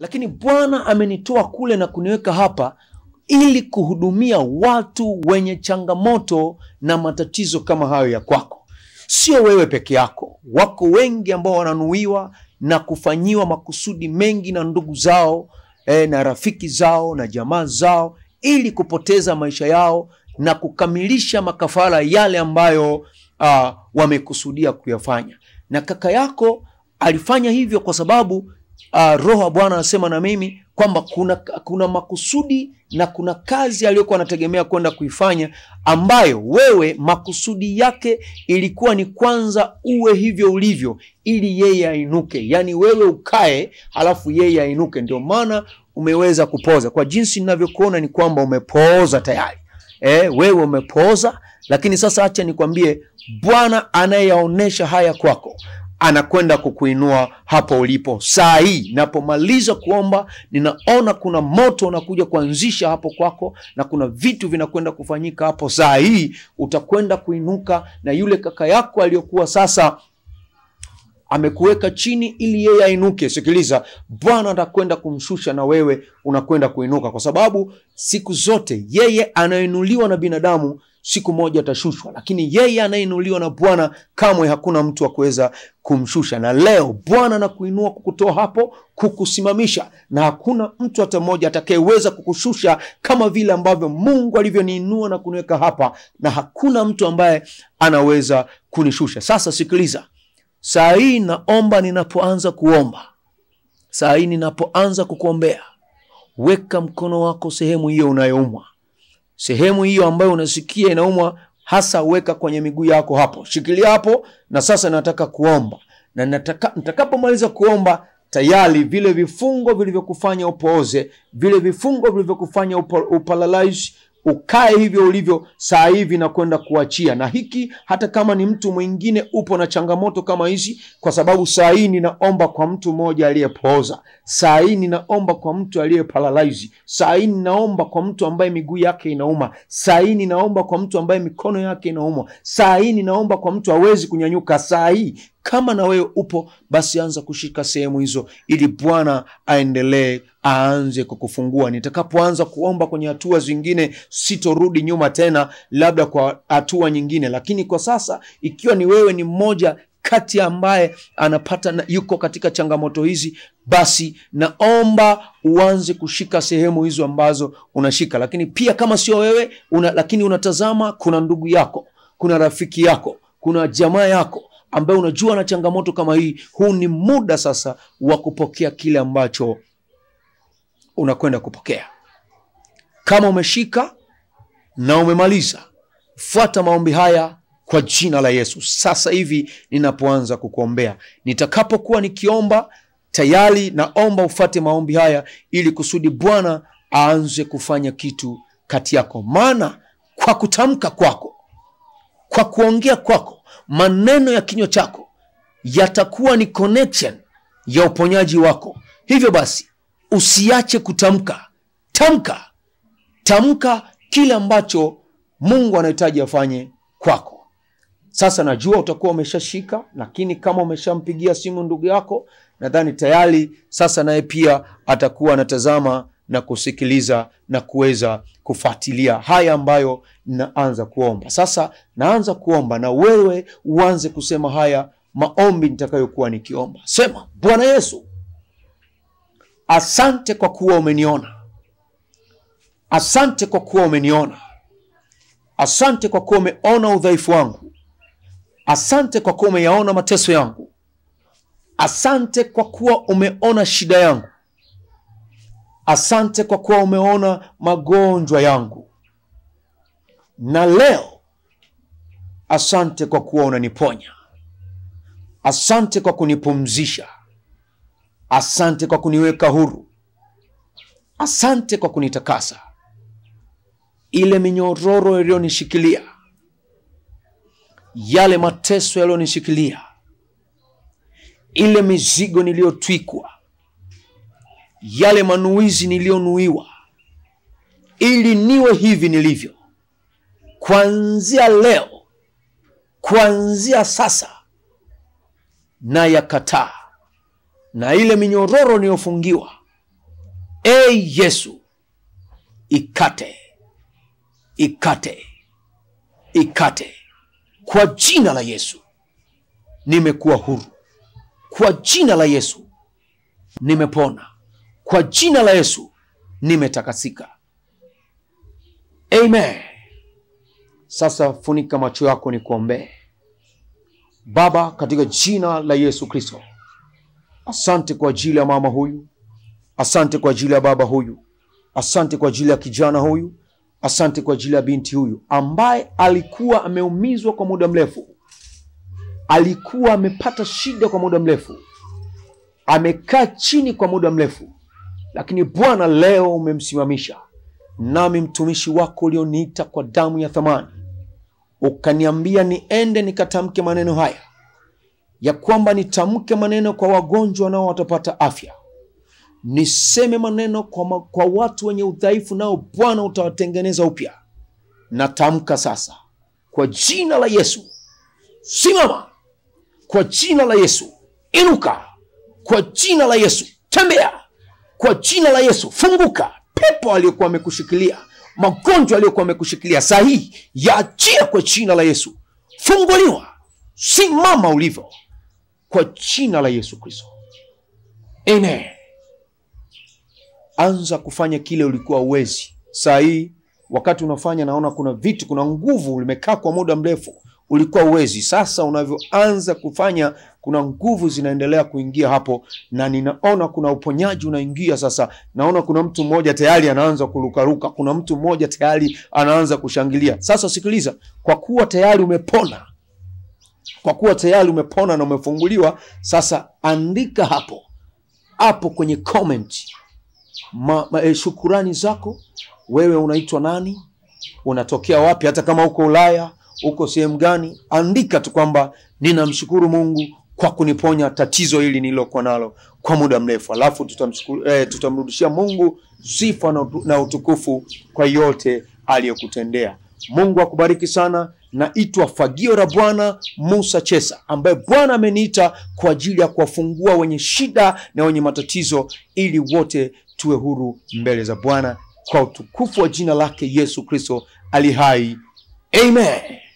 lakini Bwana amenitoa kule na kuniweka hapa ili kuhudumia watu wenye changamoto na matatizo kama hayo ya kwako. Sio wewe peke yako, wako wengi ambao wananuiwa na kufanyiwa makusudi mengi na ndugu zao eh, na rafiki zao na jamaa zao ili kupoteza maisha yao na kukamilisha makafara yale ambayo uh, wamekusudia kuyafanya. Na kaka yako alifanya hivyo kwa sababu uh, Roho wa Bwana anasema na mimi kwamba kuna, kuna makusudi na kuna kazi aliyokuwa anategemea kwenda kuifanya ambayo wewe makusudi yake ilikuwa ni kwanza uwe hivyo ulivyo ili yeye ainuke, yaani wewe ukae halafu yeye ainuke. Ndio maana umeweza kupoza. Kwa jinsi ninavyokuona ni kwamba umepooza tayari. Eh, wewe umepooza, lakini sasa acha nikwambie, Bwana anayeyaonesha haya kwako anakwenda kukuinua hapo ulipo saa hii. Napomaliza kuomba, ninaona kuna moto unakuja kuanzisha hapo kwako, na kuna vitu vinakwenda kufanyika hapo saa hii. Utakwenda kuinuka, na yule kaka yako aliyokuwa sasa amekuweka chini ili yeye ainuke. Sikiliza, Bwana atakwenda kumshusha na wewe unakwenda kuinuka, kwa sababu siku zote yeye anainuliwa na binadamu siku moja atashushwa, lakini yeye anayeinuliwa na Bwana kamwe hakuna mtu wa kuweza kumshusha. Na leo Bwana anakuinua kukutoa hapo, kukusimamisha, na hakuna mtu hata mmoja atakayeweza kukushusha kama vile ambavyo Mungu alivyoniinua na kuniweka hapa, na hakuna mtu ambaye anaweza kunishusha. Sasa sikiliza, saa hii naomba, ninapoanza kuomba, saa hii ninapoanza kukuombea, weka mkono wako sehemu hiyo unayoumwa sehemu hiyo ambayo unasikia inaumwa hasa, weka kwenye miguu yako hapo, shikilia hapo. Na sasa nataka kuomba, na nataka nitakapomaliza kuomba, tayari vile vifungo vilivyokufanya upooze, vile vifungo vilivyokufanya uparalyze, ukae hivyo ulivyo saa hivi na kwenda kuachia. Na hiki hata kama ni mtu mwingine upo na changamoto kama hizi, kwa sababu saa hii ninaomba kwa mtu mmoja aliyepooza, saa hii ninaomba kwa mtu aliyeparalyze, saa hii ninaomba kwa mtu ambaye miguu yake inauma, saa hii ninaomba kwa mtu ambaye mikono yake inauma, saa hii ninaomba kwa mtu hawezi kunyanyuka. Saa hii kama na wewe upo, basi anza kushika sehemu hizo, ili Bwana aendelee aanze kukufungua. Nitakapoanza kuomba kwenye hatua zingine, sitorudi nyuma tena, labda kwa hatua nyingine. Lakini kwa sasa, ikiwa ni wewe ni mmoja kati ambaye anapata na yuko katika changamoto hizi, basi naomba uanze kushika sehemu hizo ambazo unashika. Lakini pia kama sio wewe una, lakini unatazama, kuna ndugu yako, kuna rafiki yako, kuna jamaa yako ambaye unajua na changamoto kama hii, huu ni muda sasa wa kupokea kile ambacho unakwenda kupokea. Kama umeshika na umemaliza, fuata maombi haya kwa jina la Yesu. Sasa hivi ninapoanza kukuombea, nitakapokuwa nikiomba tayari, naomba ufate maombi haya ili kusudi Bwana aanze kufanya kitu kati yako, maana kwa kutamka kwako, kwa kuongea kwako, maneno ya kinywa chako yatakuwa ni connection ya uponyaji wako. Hivyo basi usiache kutamka. Tamka, tamka kile ambacho Mungu anahitaji afanye kwako. Sasa najua utakuwa umeshashika, lakini kama umeshampigia simu ndugu yako, nadhani tayari sasa naye pia atakuwa anatazama na kusikiliza na kuweza kufuatilia haya ambayo naanza kuomba. Sasa naanza kuomba na wewe uanze kusema haya maombi nitakayokuwa nikiomba. Sema, Bwana Yesu, asante kwa kuwa umeniona, asante kwa kuwa umeniona, asante kwa kuwa umeona udhaifu wangu, asante kwa kuwa umeyaona mateso yangu, asante kwa kuwa umeona shida yangu, asante kwa kuwa umeona magonjwa yangu, na leo asante kwa kuwa unaniponya. Asante kwa kunipumzisha, asante kwa kuniweka huru, asante kwa kunitakasa. Ile minyororo iliyonishikilia, yale mateso yaliyonishikilia, ile mizigo niliyotwikwa, yale manuizi niliyonuiwa, ili niwe hivi nilivyo, kuanzia leo, kuanzia sasa na yakataa na ile minyororo niliyofungiwa e Yesu, ikate, ikate, ikate kwa jina la Yesu. Nimekuwa huru kwa jina la Yesu, nimepona kwa jina la Yesu, nimetakasika. Amen. Sasa funika macho yako nikuombee. Baba, katika jina la Yesu Kristo, asante kwa ajili ya mama huyu, asante kwa ajili ya baba huyu, asante kwa ajili ya kijana huyu, asante kwa ajili ya binti huyu ambaye alikuwa ameumizwa kwa muda mrefu, alikuwa amepata shida kwa muda mrefu, amekaa chini kwa muda mrefu, lakini Bwana leo umemsimamisha. Nami mtumishi wako ulioniita kwa damu ya thamani ukaniambia niende nikatamke maneno haya ya kwamba nitamke maneno kwa wagonjwa nao watapata afya, niseme maneno kwa, ma, kwa watu wenye udhaifu nao Bwana utawatengeneza upya. Natamka sasa kwa jina la Yesu, simama kwa jina la Yesu, inuka kwa jina la Yesu, tembea kwa jina la Yesu, funguka. Pepo aliyokuwa amekushikilia magonjwa aliyokuwa amekushikilia saa hii yaachia kwa jina la Yesu. Funguliwa, simama ulivyo kwa jina la Yesu Kristo, amen. Anza kufanya kile ulikuwa uwezi. Saa hii wakati unafanya, naona kuna vitu, kuna nguvu limekaa kwa muda mrefu, ulikuwa uwezi. Sasa unavyoanza kufanya, kuna nguvu zinaendelea kuingia hapo, na ninaona kuna uponyaji unaingia sasa. Naona kuna mtu mmoja tayari anaanza kurukaruka, kuna mtu mmoja tayari anaanza kushangilia. Sasa sikiliza, kwa kuwa tayari umepona, kwa kuwa tayari umepona na umefunguliwa, sasa andika hapo hapo kwenye comment ma, ma, eh, shukurani zako. Wewe unaitwa nani? Unatokea wapi? Hata kama uko Ulaya, uko sehemu gani, andika tu kwamba ninamshukuru Mungu kwa kuniponya tatizo hili nililokuwa nalo kwa muda mrefu, alafu tutamshukuru eh, tutamrudishia Mungu sifa na, na utukufu kwa yote aliyokutendea. Mungu akubariki sana. Naitwa Fagio la Bwana Musa Chesa, ambaye Bwana ameniita kwa ajili ya kuwafungua wenye shida na wenye matatizo, ili wote tuwe huru mbele za Bwana kwa utukufu wa jina lake Yesu Kristo ali hai. Amen.